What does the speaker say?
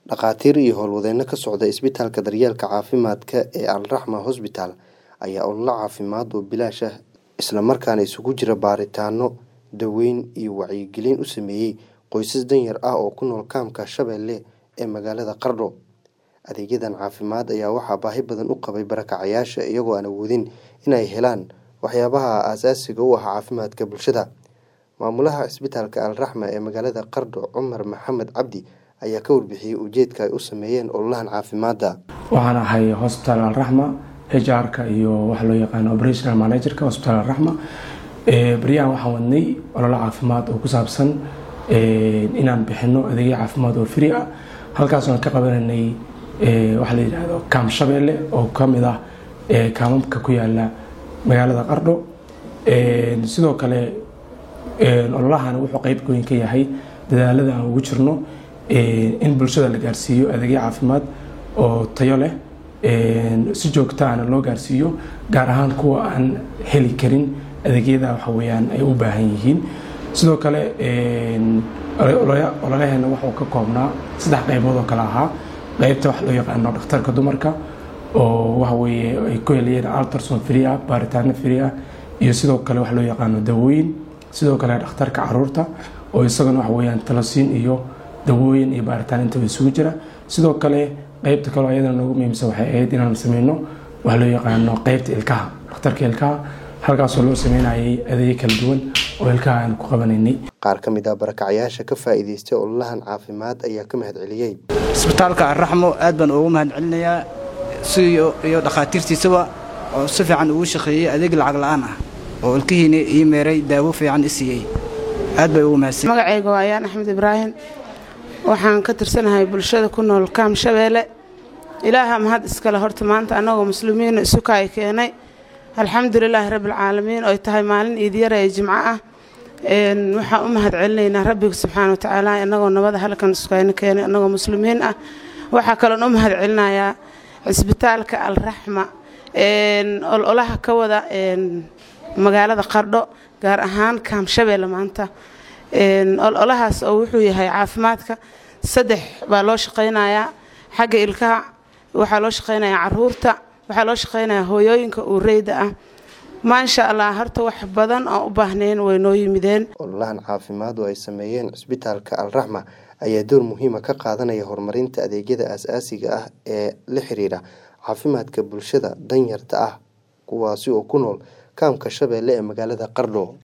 Dhakhaatiir iyo howlwadeenno ka socda isbitaalka daryeelka caafimaadka ee Al Raxma Hospital ayaa olole caafimaad oo bilaash ah isla markaana isugu jira baaritaanno, daaweyn iyo wacyigelin u sameeyay qoysas danyar ah oo ku nool kaamka Shabeelle ee magaalada Qardho. Adeegyadan caafimaad ayaa waxaa baahi badan u qabay barakacayaasha iyagoo aan awoodin inay helaan waxyaabaha aasaasiga u ah caafimaadka bulshada. Maamulaha isbitaalka Al Raxma ee magaalada Qardho Cumar Maxamed Cabdi ayaa ka warbixiyay ujeedka ay u sameeyeen ololahan caafimaadka. waxaan ahay hospital Al Raxma HR-ka iyo waxa loo yaqaano operational manager-ka hospital Al Raxma baryahan waxaan wadnay olole caafimaad oo ku saabsan inaan bixino adeegyo caafimaad oo free ah halkaas aan ka qabananay waxa la yidhaahdo kaam Shabeelle oo ka mid ah kaamamka ku yaala magaalada Qardho sidoo kale ololahan wuxuu qayb weyn ka yahay dadaalada aan ugu jirno in bulshada la gaarsiiyo adeegyo caafimaad oo tayo leh si joogtaana loo gaarsiiyo gaar ahaan kuwa aan heli karin adeegyada waxa weeyaan ay u baahan yihiin sidoo kale ololaheena wuxuu ka koobnaa saddex qaybood oo kale ahaa qaybta waxa loo yaqaano dhakhtarka dumarka oo waxa weeye ay ku helayeen ultrasound free ah baaritaano free ah iyo sidoo kale waxa loo yaqaano dawooyin sidoo kale dhakhtarka caruurta oo isagana waxa weeyaan talosiin iyo dawooyin iyo baaritaan intaba isugu jira sidoo kale qaybta kaleo ayadana noogu muhiimsan waxay ahayd inaan sameyno waxa loo yaqaano qaybta ilkaha dhakhtarka ilkaha halkaasoo loo sameynayay adeegyo kala duwan oo ilkaha aan ku qabanaynay Qaar ka mid ah barakacayaasha ka faa'iidaystay ololahan caafimaad ayaa ka mahadceliyey. isbitaalka arraxmo aad baan ugu mahadcelinayaa si iyo dhakhaatiirtiisaba oo si fiican ugu shaqeeyey adeeg lacag la'aan ah oo ilkihiina ii meeray daawo fiican i siiyey aad bay ugu mahadsan magacayga waa ayaan axmed ibraahim waxaan ka tirsanahay bulshada ku nool kaam shabeelle ilaaha mahad iskale horta maanta annagoo muslimiina isukaay keenay alxamdulilaahi rabbilcaalamiin oy tahay maalin iidyara ee jimco ah waxaan u mahad celinaynaa rabbiga subxaana watacaala annagoo nabada halkan isukayna keenay annagoo muslimiin ah waxaa kaloon u mahad celinayaa cisbitaalka al raxma ololaha ka wada magaalada qardho gaar ahaan kaam shabeelle maanta ololahaas oo wuxuu yahay caafimaadka saddex baa loo shaqaynayaa xagga ilkaha waxaa loo shaqaynayaa caruurta waxaa loo shaqaynayaa hooyooyinka uureyda ah maasha allah horta wax badan oo u baahnayn way noo yimideen Ololahan caafimaad oo ay sameeyeen isbitaalka Al Raxma ayaa door muhiima ka qaadanaya horumarinta adeegyada aasaasiga ah ee la xiriira caafimaadka bulshada danyarta ah kuwaasi oo ku nool kaamka Shabeelle ee magaalada Qardho.